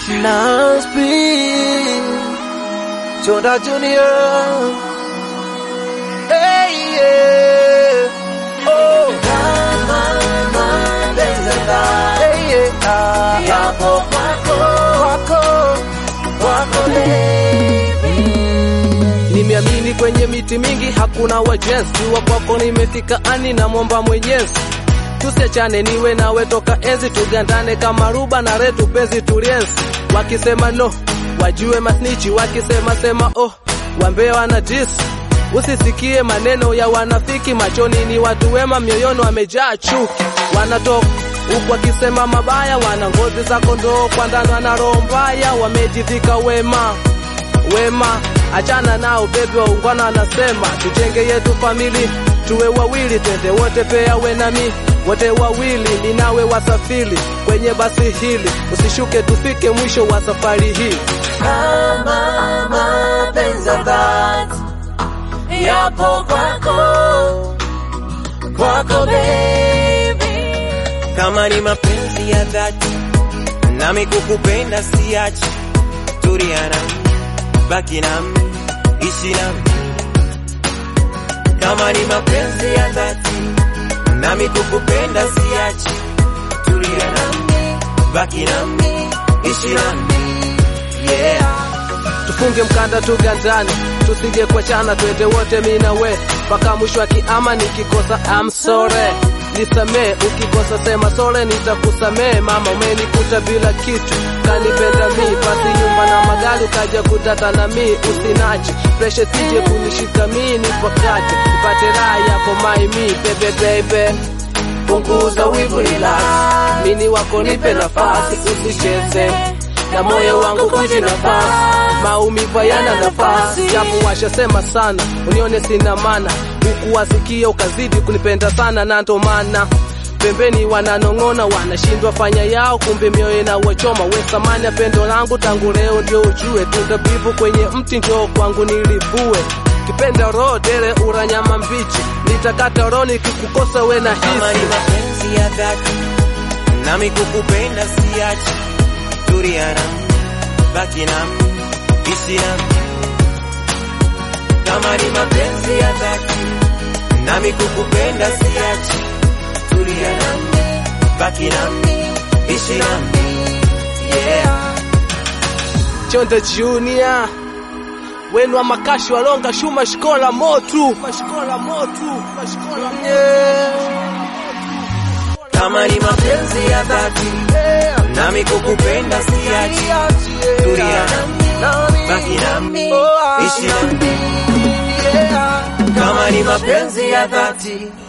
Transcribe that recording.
Nasby Chonda Junior Hey yeah Oh Kama mapenzi Hey yeah Yapo kwako Kwako Kwako baby Nimeamini kwenye miti mingi hakuna wajenzi wa kwako nimefika ani na mwomba mwenyezi tusiachane niwe nawe toka enzi tugandane kama ruba na retu penzi tulienzi wakisema no wajue masnichi wakisema sema oh wambea wana dis usisikie maneno ya wanafiki machoni ni watu wema mioyoni wamejaa chuki wanatoka huku wakisema mabaya wana ngozi za kondoo kwa ndani wana roho mbaya wamejivika wema wema achana nao bebi waungwana wanasema tujenge yetu famili tuwe wawili twende wote pea we nami wote wawili ninawe wasafiri kwenye basi hili usishuke tufike mwisho wa safari hii Kama mapenzi ya dhati yapo kwako, kwako baby. kama ni mapenzi ya dhati nami kukupenda siachi tulia nami baki nami ishi nami kama ni mapenzi ya dhati nami kukupenda siachi tulia nami baki nami ishi nami yeah tufunge mkanda tugandane tusije kuachana twende wote mi na we mpaka mwisho wa kiama nikikosa I'm sorry nisamee ukikosa sema sore nitakusamee mama umenikuta bila kitu kanipenda mi pasi nyumba na magari ukaja kutata na mi usinache presha sije kunishika mi nipakate nipate raha yapo maimi bebe bebe punguza wivu relax mini wako nipe nafasi usicheze na moyo wangu kuji nafasi maumivu yana nafasi japo washasema sana unione sina mana huku wasikia ukazidi kunipenda sana na ndo maana pembeni wananong'ona wanashindwa fanya yao kumbe mioyo na wachoma we samani ya pendo langu tangu leo ndio ujue tunda bivu kwenye mti njoo kwangu nilivue kipenda roho dele uranyama mbichi nitakata roho nikikukosa we na kama ni hisi mapenzi ya dhati nami kukupenda siachi tulia nami baki nami ishi nami kama ni mapenzi ya dhati nami kukupenda siachi tulia nami baki nami ishi nami yeah Chonde Junior wenu wa makashi walonga shuma shikola motu mashikola motu mashikola kama ni mapenzi ya dhati nami kukupenda siachi tulia nami baki nami ishi nami kama ni mapenzi ya dhati